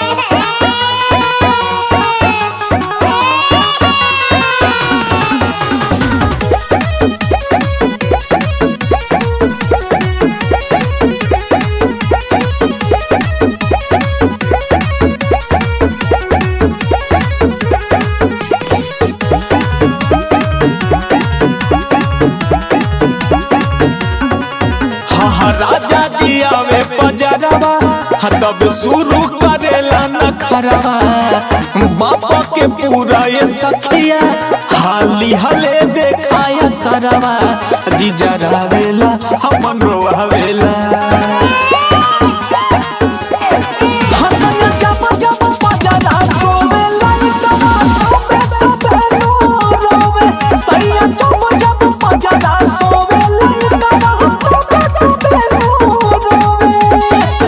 हाँ हाँ राजा जी आवे पजरवा हाँ तब शुरू करेला न खरवा बाबा के पूरा ये सखिया हाली हले देखाया सरवा जी जरावेला हमन रोवावेला हाँ सैया जब जब पजरा सोवेला इतना तबे तबे रो रोवे सैया जब जब पजरा सोवेला इतना तबे तबे रो रोवे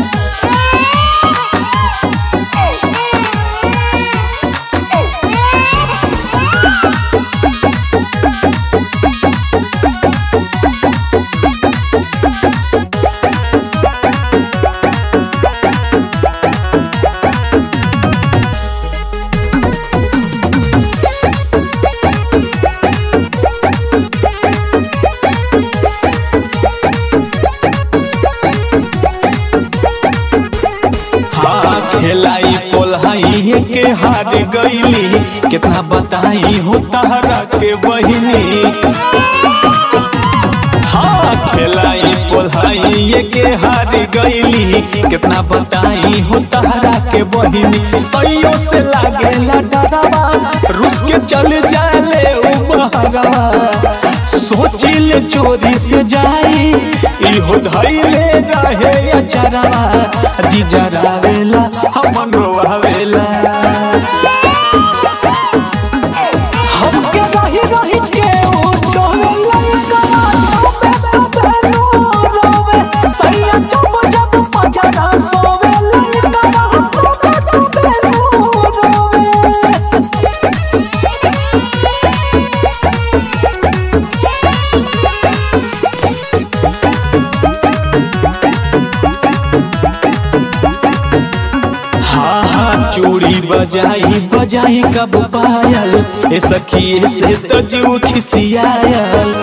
हाँ खेलाई पोलाई के हार गईली कितना बताई हो तारा के बहिनी हाँ खेलाई पोलाई के हार गईली कितना बताई हो तारा के बहिनी सैयो से लागेला डरावा रुस के चल जाले उ बहरवा सोचिल चोरी से जाई इहो धैले रहे अचरवा जी जरावेला हमन रोवावेला हमके रही रही के उठोवेला करा तबे तबे रो रोवे सैया जब जब पजरा सोवेला करा तबे तबे रो रोवे हाँ हाँ चूड़ी बजाई बजाई कब पायल ए सखी से तजू खिसियायल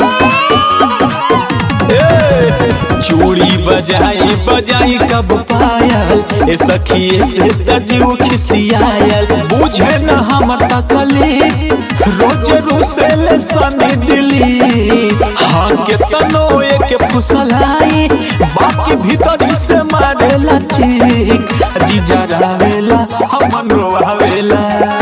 ए, चूड़ी बजाई बजाई कब पायल ए सखी से तजू खिसियायल बुझे न हम तकली रोज रुसेल सनी दिली हाँ के तनो एक फुसलाई बाकी भीतर से मारेला चीख जी जरावेला हमन रोवावेला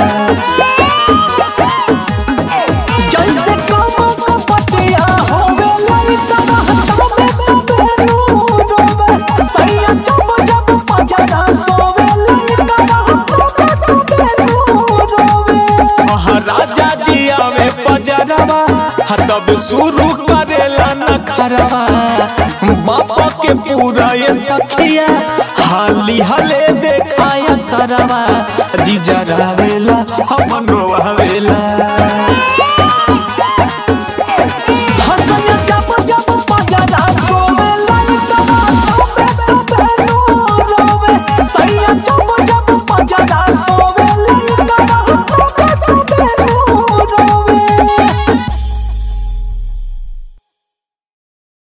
जैसे कमो का पतिया होवेला इतना तबे तबे रो रोवे सैया जब जब पजरा सोवेला इतना तबे तबे रो रोवे महाराजा जी आवे पजरवा हाँ तब शुरू करेला न खरवा बाबा के पूरा ये सखिया हाली हले देखाया सरवा जी जरावेला हमन रोवावेला